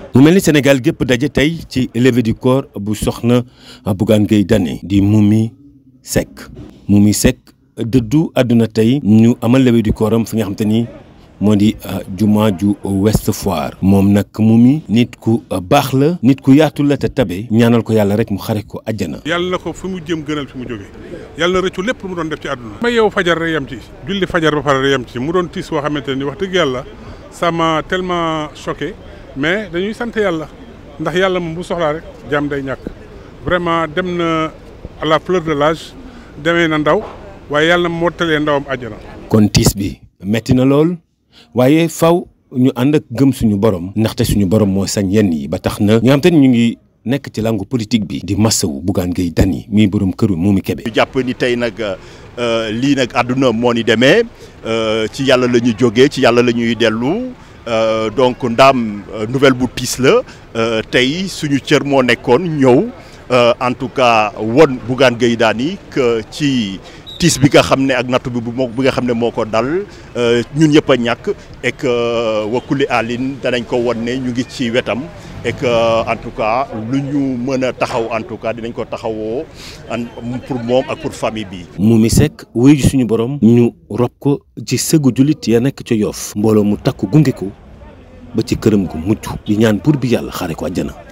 mu mel ni Sénégal gépp daje tey ci levée du corps bu soxna Bougane Gueye Dany di Momy Seck Momy Seck dëddu àdduna tey ñu amal levée du corps am fi nga xam te ni moo di juma ju Ouest Foire moom nag Momy nit ku baax la nit ku yaatu la te tabe ñaanal ko yàlla rek mu xare ko àjjana yàlla na ko fi mu jëm gënal fi mu jógee yàlla na rëccu lépp lu mu doon def ci àdduna ma yow fajar rek yem ci julli fajar ba pare rek yem ci mu doon tiis boo xamante ni wax dëgg yàlla ça m'a tellement choqué mais dañuy sant yàlla ndax yàlla moom bu soxlaa rek jàmm day ñàkk vraiment dem na à la fleur de l'âge demee na ndaw waaye yàlla na mottalee ndawam àjjana kon tiis bi metti na lool waaye faw ñu ànd ak gëm suñu borom ndaxte suñu borom moo sañ yenn yi ba tax na ñi nga xam te ñu ngi nekk ci langue politique bi di massawu Bougane Gueye Dany muy borom këru Momy Kébé ñu jàpp ni tey nag lii nag àdduna moo ni demee ci yàlla la ñuy jógee ci yàlla la ñuy dellu donc ndaam nouvelle bu tiis la tey suñu cër moo nekkoon ñëw en tout cas won Bougane Gueye Dany que ci tiis bi nga xam ne ak nattu bi bu moo bi nga xam ne moo ko dal ñun ñëpp a ñàkk et que wakkuli alin danañ ko won ne ñu ngi ci wetam et que en tout cas lu ñu mën a taxaw en tout cas dinañ ko taxawoo pour moom ak pour famille bi. Momy Seck wuyu ji suñu borom. ñu rob ko ci sëggu jullit ya nekk ca Yoff mbooloo mu takku gunge ko ba ci këram gu mujj di ñaan pour bi yàlla xaare ko àjjana.